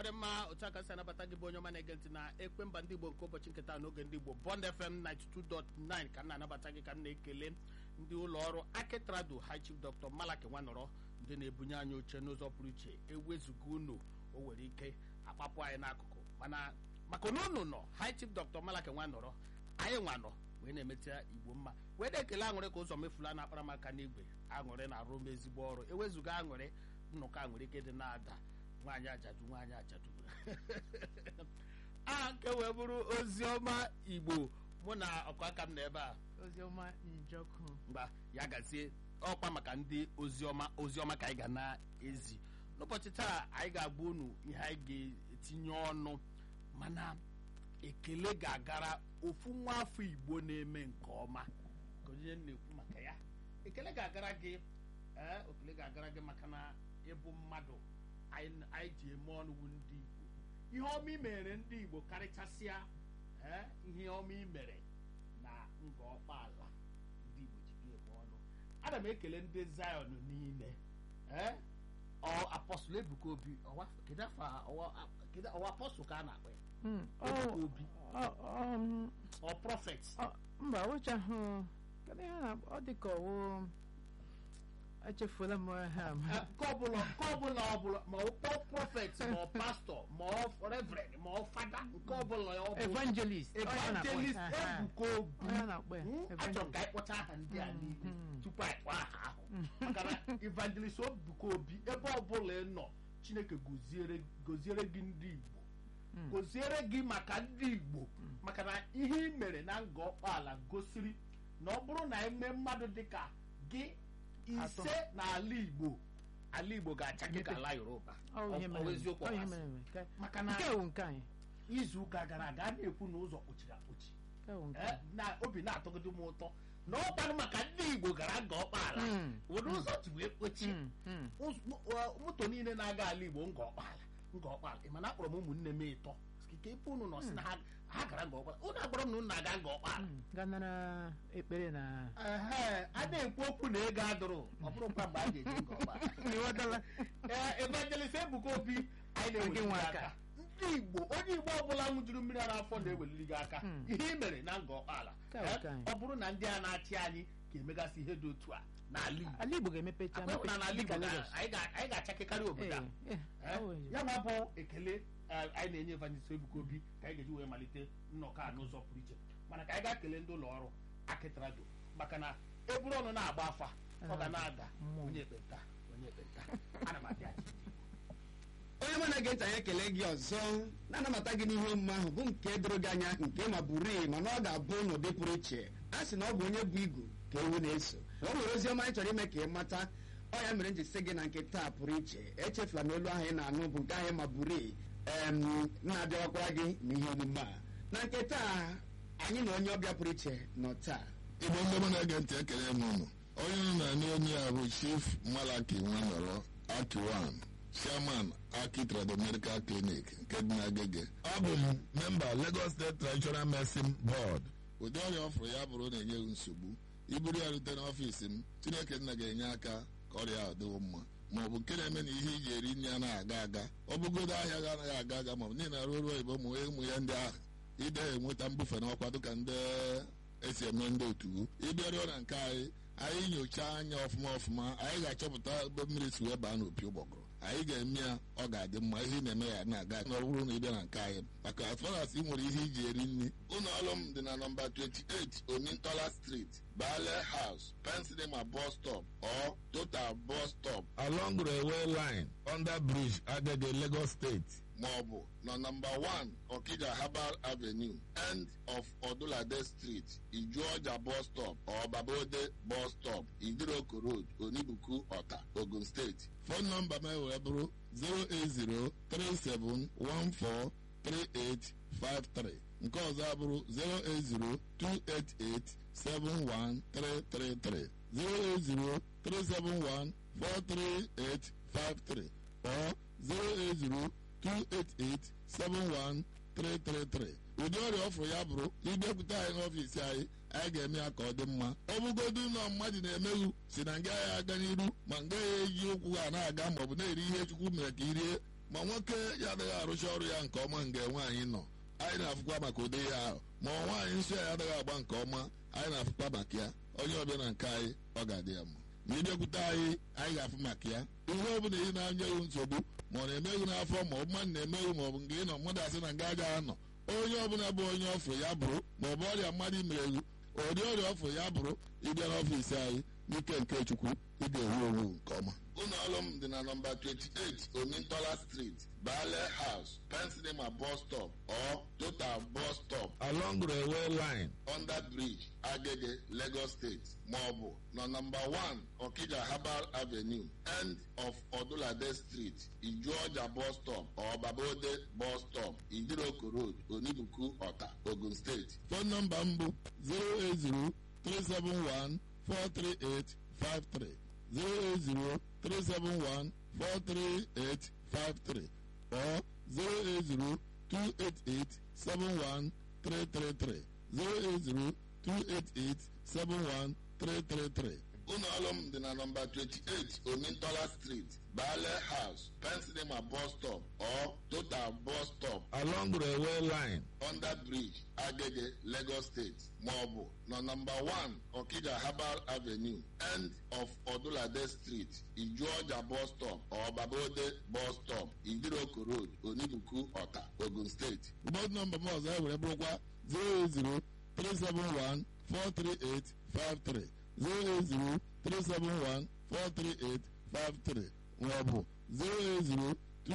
dị mma otu aka si anabata gị bụ onye ọma na-ege ntị na ekwe mba ndị igbo nke ụbọchị nketa n'oge ndị igbo bond fm 92.9 ka m na-anabata gị ka m na-ekele ndị ụlọ ọrụ akitrado high chief dr malaki nwanọrọ ndị na-ebunye anyị oche n'ụzọ pụrụ iche ewezuga unu o nwere ike akpapụ anyị n'akụkụ mana maka na unu nọ high chief dr malaki nwanọrọ anyị nwanọ wee na-emetụ igbo mma wee na-ekele aṅụrị ka ụzọ mefula na-akpara m aka n'igwe aṅụrị na-arụ m ezigbo ọrụ ewezuga aṅụrị nnọkọ aṅụrị ike dị na-ada nwaanyị ajadu nwaanyị ajadu a nke wee bụrụ ozi ọma igbo mụ na ọkụ aka m na ebe a oziọma njọkụ mgba ya gazie ọkwa maka ndị oziọma oziọma ka anyị ga na-ezi n'ụbọchị taa anyị ga-agba unu ihe anyị ga-etinye ọnụ mana ekele ga-agara ofu nwa afọ igbo na-eme nke ọma ka onye na-ekwu maka ya ekele ga-agara gị ee ekele ga-agara gị maka na ịbụ mmadụ anyị anyị ji eme ọnụ bụ ndị igbo ihe ọma i mere ndị igbo karịchasịa ee ihe ọma i mere na nga ọkpala ndị igbo ji gị eme ọnụ ana m ekele ndị zion niile ee ọ apọstụl ebuka obi ọwa kedu afọ a- ọwa kedu ọwa apọstụl ka a na-akpọ ya Mm, ebuka ọ- obi ọ- ọ- ọ prọfet ọ- mba wechahụ kedu ihe na ọ dị ka ọwụ echefuola m ha ma nke ọbụla nke ọbụla ọbụla ma ọ kpọọ prọfet ma ọ pastọ ma ọ reverend ma ọ fada nke ọbụla ọ bụ evangelist ọ ya na-akpọ ya. evangelist Aha. ebuka obi Ọ ya na-akpọ ya, Hmm, achọrọ m evangelist. ka anyị kpọcha aha ndị a niile Mhm. tupu anyị kpọọ aha ahụ maka na evangelist ebuka obi ebe ọbụla ị nọ chineke goziere goziere gị ndị igbo Mm. goziere gị maka ndị igbo maka na ihe ị mere na nga ọkpala gosiri na ọ bụrụ na eme mmadụ dịka gị Atọ. ise n'ala igbo ala igbo ga-acha gị ka ala yoruba Ọ ihe Ọ- mere ọ eme. eziokwu Ọ ihe ọbasị. mere eme. Nke- maka na nke wụ nke anyị izu ụka gara aga a na-ekwu na ụzọ kpochiri akpochi nke wụ nke Eh, anyị. na obi na-atọgide m ụtọ na ọkwanụ maka ndị igbo gara nga ọkpala Mm. ụdị ụzọ ji wee kpochie Mm, mm. Ụz- mo- ọ, moto niile na-aga ala igbo nga ọkpala nga ọkpala ị mana akpọrọ m ụmụnne m ịtọ ike ife unu nọ si na ha ha gara nga ọkpala unu agwara m na unu na-aga nga ọkpala Mm. ga nara ekpere na Ehe, a na-ekwu okwu na ego adụrụ ọ bụrụkwa mgbe a ga-eji nga ọkpala ịghọtala ee evangelist ebuka obi anyị na-eweliri Gị nwe gị aka. aka ndị igbo onye igbo ọbụla ṅụjuru mmiri ara afọ na-eweliri gị aka Hmm. ihe i mere na nga ọkpala Ka ọ ka anyị. ọ bụrụ na ndị a na-achị anyị ga-emegasị ihe dị otu a n'ala igbo ala igbo ga-emepecha Akwa na n'ala dịka igbo na- Lagos. anyị ga- anyị ga-achakekarị obodo a Ee, ee, Eh, ọ wụ- ya ma bụ ekele eh, anyị na-enye evangelist ebuka obi ka anyị ga-eji wee malite nnọkọ a n'ụzọ pụrụ iche mana ka anyị gaa kelee ndị ụlọ ọrụ akịtrado maka na eburu ọnụ na-agba afa ọ ga na-ada Mmụọ. onye ekpenta onye ekpenta ana m abịachi onye mụ na-ege ntị anyị ekele gị ọzọ na-anabata gị n'ihe omume ahụ bụ nke doro gị anya nke ma bụrụ mana ọ ga-abụ n'ụdị pụrụ iche a sị na ọ bụ onye bụ igu ka ewu na-eso na o nwere ozi ọma anyị chọrọ ime ka ị mata ọ ya mere m ji sị gị na nke taa pụrụ iche echefula na olu ahụ ị na-anụ bụ nke ahụ ma bụrụ na-abịawakwara gị na ihe omume a na nke taa anyị na onye ọbịa pụrụ iche nọ taa igbo ndị mụ na-ege ntị ekele m unu onye unu na-anị onye a bụ chief malaki nwanọrọ akiwan chairman aki trado medical clinic nke dị n'agege abụ m memba lagos state traditional medicine board ụdị ọrịa ọfụrụ ya bụrụ na-enye gị nsogbu iburu ya rute n'ọfiisi m chineke nna ga-enye aka ka ọrịa ahụ dịwo mma ma ọ bụ nke na-eme na ihe iji eri nri anaghị aga aga ọ bụgodo ahịa ga anaghị aga aga ma ọ bụ niile na ruo ruo oyibo ụmụ ụmụ ya ndị ahụ ide enweta mbufe n'ọkwa dịka ndị esi eme ndị otu ịbịaruo na nke anyị anyị nyochaa anya ọfụma ọfụma anyị ga-achọpụta ebe mmiri si wee baa n'opi ụgbọgụrụ anyị ga-eme ya ọ ga-adị mma ihe ị na-eme ya na-aga na ọ bụrụ na ịbịa na nke anyị maka as far as ị nwere ihe iji eri nri ụlọ ọrụ m dị na nọmba 28 omintola street bale house pensilema bus stop or total bus stop along railway line under bridge agege lagos state maọbụ na nọmba 1 Okija Herbal Avenue end of Odulade Street Ijuọja bus stop or Babode bus stop Idiroko Road Onibuku Ọta Ogun State fon nọmba m wee bụrụ 08037143853 nke ọzọ abụrụ 08028871333 08037143853 or 080 288-71333 ụdị ọrịa ọfụrụ ya bụrụ ịbịakwute anyị n'ọfiisi anyị anyị ga-eme ya ka ọ dị mma ọ bụgodu ụlọ mmadụ na-emeghu si na nga ya aga n'iru ma nga ya eji ụkwụ ha na-aga maọbụ na-eri ihe chukwu mere ka i rie ma nwoke ya adịghị arụcha ọrụ ya nke ọma nga nwaanyị nọ anyị na-afụkwa maka ụdị ihe ahụ ma ọ nwaanyị nsọ ya adịghị agba nke ọma anyị na-afụkwa maka ya onye ọbịa na nke anyị ọ ga-adị ya mma ma ịbịakwute anyị anyị ga-afụ maka ya ihe ọ bụla ị na-anya ewu nsogbu ma ọ na-emeghu n'afọ ma ọ bụ mmadụ na-emeghu ma ọ bụ nke ị nọ mmadụ asị na nga agaghị anọ onye ọbụla bụ onye ọfụ ya bụrụ ma ọ bụ ọrịa mmadụ imereghu ụdị ọrịa ọfụ ya bụrụ ịbịa n'ọfiisi anyị n'ike nke chukwu ị ga-ewu ewu nke ọma ụlọ ọrụ m dị na nọmba 28 omintola street bale house pensinema bus stop or total bus stop along railway line under bridge agege lagos state maọbụ na nọmba 1 okija herbal avenue end of odulade street ijuọja bus stop or babode bus stop idiroko road onibuku ọta ogun steeti fon nọmba m bụ 080 371 43853 08037143853 or 08028871333 08028871333 ụlọ ọrụ m dị na nọmba 28 omintola street bale house pensinema bus stop or total bus stop along railway line under bridge agege lagos state maọbụ na nọmba 1 okija herbal avenue end of odulade street ijuọja bus stop or babode bus stop idiroko road onibuku ọta ogun steeti bọd nọmba m ọzọ e were bụrụkwa 080 371 43853 08037143853 maọbụ 08028871333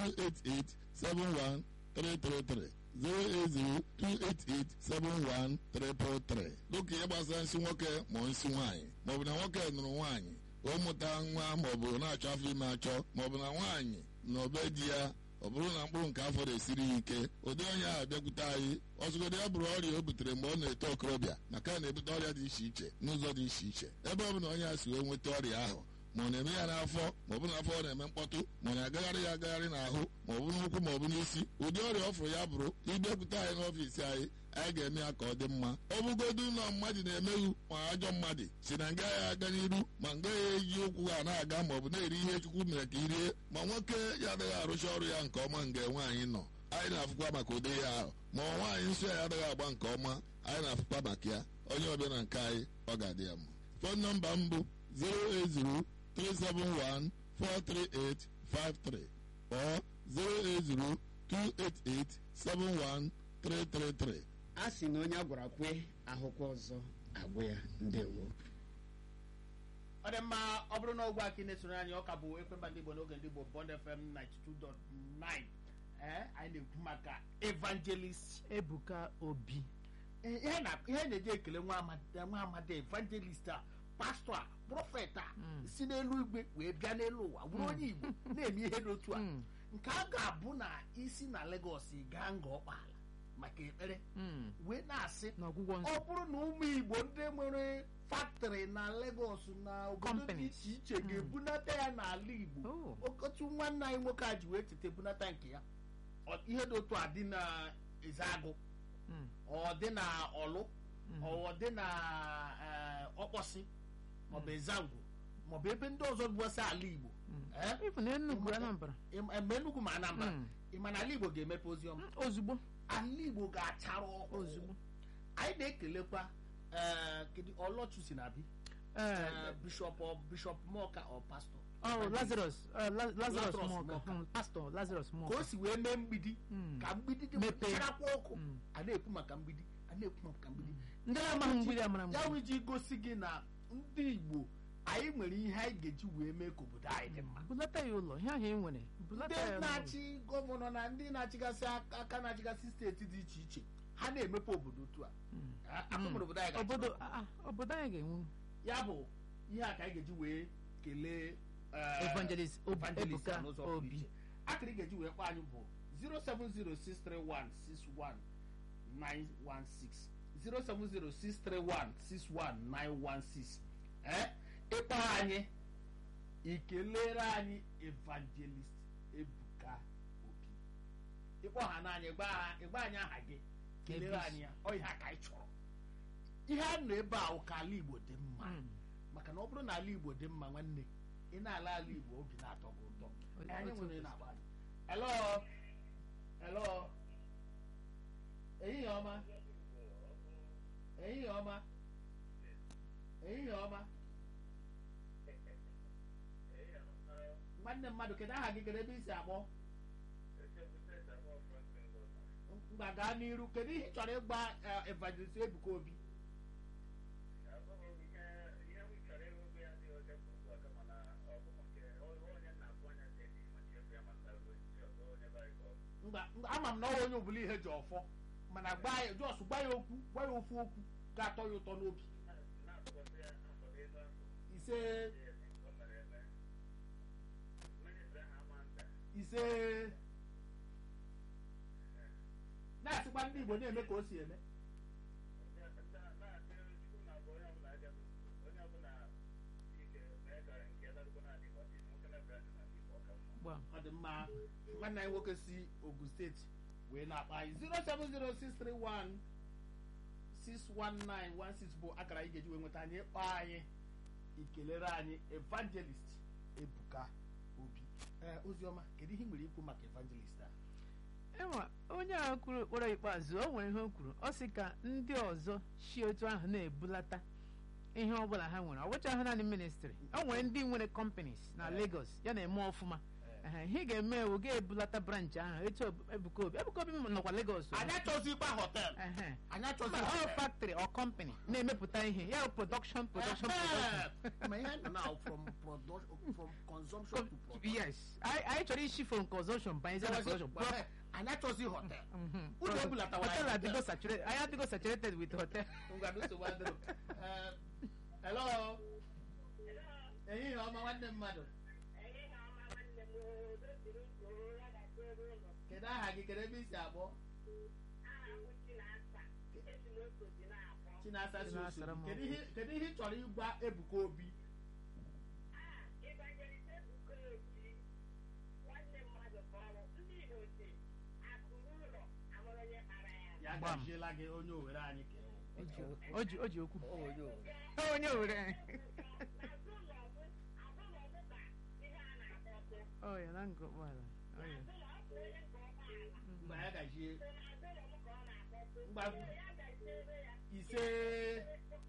08028871333 dịka ihe gbasara nsị nwoke ma nsị nwaanyị maọbụ na nwoke nụrụ nwaanyị o mụta nwa maọbụ na-achọ afọ ime achọ maọbụ na nwaanyị na obe di ya ọ bụrụ na mkpụrụ nke afọ na-esiri ya ike ụdị onye ahụ bịakwute anyị ọzụgodo ya bụrụ ọrịa o butere mgbe ọ na-eto okorobịa maka na na-ebute ọrịa dị iche iche n'ụzọ dị iche iche ebe ọ bụ na onye a si wee nweta ọrịa ahụ ma ọ na-eme ya n'afọ ma ọ bụ n'afọ ọ na-eme mkpọtụ ma ọ na-agagharị ya agagharị n'ahụ ma ọ bụ n'ụkwụ ma ọ bụ n'isi ụdị ọrịa ọ fụrụ ya bụrụ ịbịakwute anyị n'ọfiisi anyị anyị ga-eme ya ka ọ dị mma ọ bụgodu ụlọ mmadụ na-emeghu ma ajọ mmadụ si na nga ya aga n'iru ma nga ya eji ụkwụ ha na-aga ma ọ bụ na-eri ihe chukwu mere ka irie ma nwoke ya adịghị arụcha ọrụ ya nke ọma nga nwaanyị nọ anyị na-afụkwa maka ụdị ya ahụ ma ọ nwaanyị nsọ ya adịghị agba nke ọma anyị na-afụkwa maka ya onye ọbịa na nke anyị ọ ga-adị ya mma fon nọmba m bụ 080 371 43853 or 080 288 71333 a sị na onye a gwara kwe ahụkwa ọzọ agwụ ya ndewo ọ dị mma ọ bụrụ na ogwe aka ị na-esoro anyị ọka bụ ekwemba ndị igbo n'oge ndị igbo bond fm 92.9 ee anyị na-ekwu maka evangelist ebuka obi Ee, ihe na- ihe na-eji ekele nwa amadi nwa amadi evangelist a pastọ a prọfet a Mm. si n'elu igwe wee bịa n'elu ụwa bụrụ onye igbo na-eme ihe n'otu a Mm. nke a ga-abụ na isi na Lagos gaa nga ọkpala maka ekpere Mm. wee na-asị n'ọgwụgwọ ọ nsọ bụrụ na ụmụ igbo ndị nwere faktọrị na Lagos na obodo dị Companies. iche iche ga-ebunata ya n'ala igbo Oh. okotu nwanne anyị nwoke a ji wee cheta ebunata nke ya Ọ- ihe dị otu a dị na ezeagụ Mm. ọ dị na ọlụ Mhm. ọ dị na eh, ọkpọsị maọbụ ezangwu maọbụ ebe ndị ọzọ bụgasị ala igbo Mm. Eh? Ifu na Enugu Ịma- Anambra Ịma- mgbe Enugu ma Anambra Mm. ịma na ala igbo ga-emepe oziọma Mm, ozugbo ala igbo ga-achara ọkụ ozugbo anyị na-ekelekwa eh, kedu ọlọchu si na bi Eh, bishọp ọ- bishọp mọka ọ pastọ oh Lazarus eh, La- Lazarus Lazarus Moka Moka. Mm, pastor Lazarus ka o Moka si wee mee mgbidi Mm. ka mgbidi dị Mepee. charakwa ọkụ Mm. a na-ekwu maka mgbidi a na-ekwu maka mgbidi ndị na-amaghị mgbidi amara ya mgbidi wee ji gosi gị na ndị igbo anyị nwere ihe anyị ga-eji wee mee ka obodo anyị dị mma bulata ya ụlọ ihe ahụ ị nwere bulata ya ndị n'ụlọ. na-achị gọvanọ na ndị na-achịgasị aka aka na-achịgasị steeti dị iche iche ha na-emepe obodo otu a Mm. akụmụrụ obodo anyị ga-achị obodo ọkụ. ah, ah, obodo anyị ga-enwu ya bụ ihe a ka anyị ga-eji wee kelee eh, Evangelist Ob- evangelist Ebuka a n'ụzọ pụrụ Obi. iche. akịrị ga-eji wee kpọọ anyị bụ 07063161916 07063161916 ee ịkpọ anyị ikelere anyị evangelist Ebuka Obi ịkpọ ha n'anya ịgba ha- ịgba anyị aha gị kelere Ebis. anyị ya ọ ihe a ka anyị chọrọ ihe a nọ ebe a ụka ala Igbo dị mma Mm. maka na ọ bụrụ na ala igbo dị mma nwanne ị na-ala ala igbo obi na-atọ gị ụtọ O- anyị otu nwere ụbọchị. na-agba anyị hello hello ehihie ọma ehihie ọma ehihie ọma nwanne mmadụ kedu aha gị kedu ebe isi akpọ mgba gaa n'iru kedu ihe ị chọrọ ịgba eh, evangelist ebuka obi mgba mgba- ama m na ọ onye ọbụla ihe ji ọfọ mana gba ya jos gwa ya okwu gwa ya ofu okwu ga-atọ ya ụtọ n'obi ise ise na-asịkwa ndị igbo na-eme ka o si eme gbam ọ dị mma nwanne anyị nwoke si ogun steeti wee na-akpa anyị 07063161916 bụ akara anyị ga-eji wee nweta anyị ịkpọ anyị ikelere anyị evangelist ebuka obi ee oziọma kedu ihe ị nwere ikwu maka evangelist a enwa onye a kwuru okporo ikpeazụ o nwere ihe o kwuru ọ sị ka ndị ọzọ si otu ahụ na-ebulata ihe ọbụla ha nwere ọ bụcha ha naanị ministri o nwere ndị nwere companies na Lagos ya na-eme ọfụma Ehe, ihe ị ga-eme ewu ga-ebulata branch ahụ etu Ebuka Obi Ebuka Obi nọkwa Lagos o. anyị achọzikwa họtel Ehe. anyị achọzi Mba, ọ factory or company na-emepụta ihe ya bụ production production production ma ihe nọ now from production from consumption to production yes anyị anyị chọrọ isi from consumption banyezie na production Pro- anyị achọzi họtel Mhm. Unu ebulatawara hotel ya adịgo hotel. saturated anyị adịgo saturated with hotel ngwa nsogbu adịrọ Eh, hello ehihie ọma nwanne mmadụ kedu aha gị kedu ebe isi akpọ chinasa si Chinasara osu m kedu ihe kedu ihe ị chọrọ ịgwa ebuka obi ya Gbam. gajiela gị onye owere anyị ka ewu. o ji o ji okwu onye were ọ ya na nga ụgbọala ọ ya mgbe ya gajie mgba ise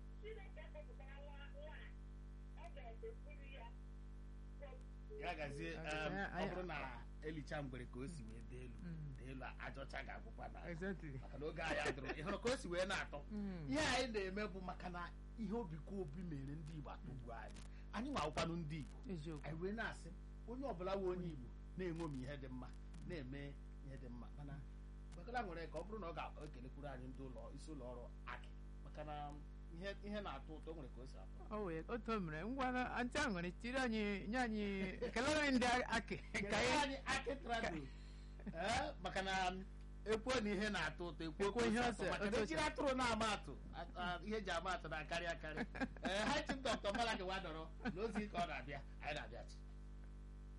ya gazie Ok, em, anyị- ọ bụrụ na elicha mgbere ka o si wee dee elu Mm. dee elu ajọcha ga-agwụkwa na exactly maka na oge anyị adịrọ ị hụrụ ka o si wee na-atọ Mm. ihe anyị na-eme bụ maka na ihe obi ka obi mere ndị igbo atụgbu anyị anyị ma akwụkwanụ ndị igbo eziokwu anyị wee na-asị onye ọbụla wụ onye igbo na-enwomi ihe dị mma na-eme ihe dị mma mana gbakọta nwere ka ọ bụrụ na ọ ga-ekelekwuru anyị ndị ụlọ isi ụlọ ọrụ akị maka na ihe ihe na-atọ ụtọ o nwere ka o si atọ ọ wee otu o mere ngwa na antị ahụ nwere tiri anyị nye anyị kelere anyị ndị akị ka Kelee anyị anyị akị trado ee maka na ekwuo na ihe na-atọ ụtọ ekwuo ka Ekwuo o si ihe atọ ose- maka na otu o ejiri si- atụrụ na-ama atụ a- a- ihe eji ama atụ na-akarị akarị ee ha chi dọkịta malaki wadọrọ na ozi ka ọ na-abịa anyị na-abịachi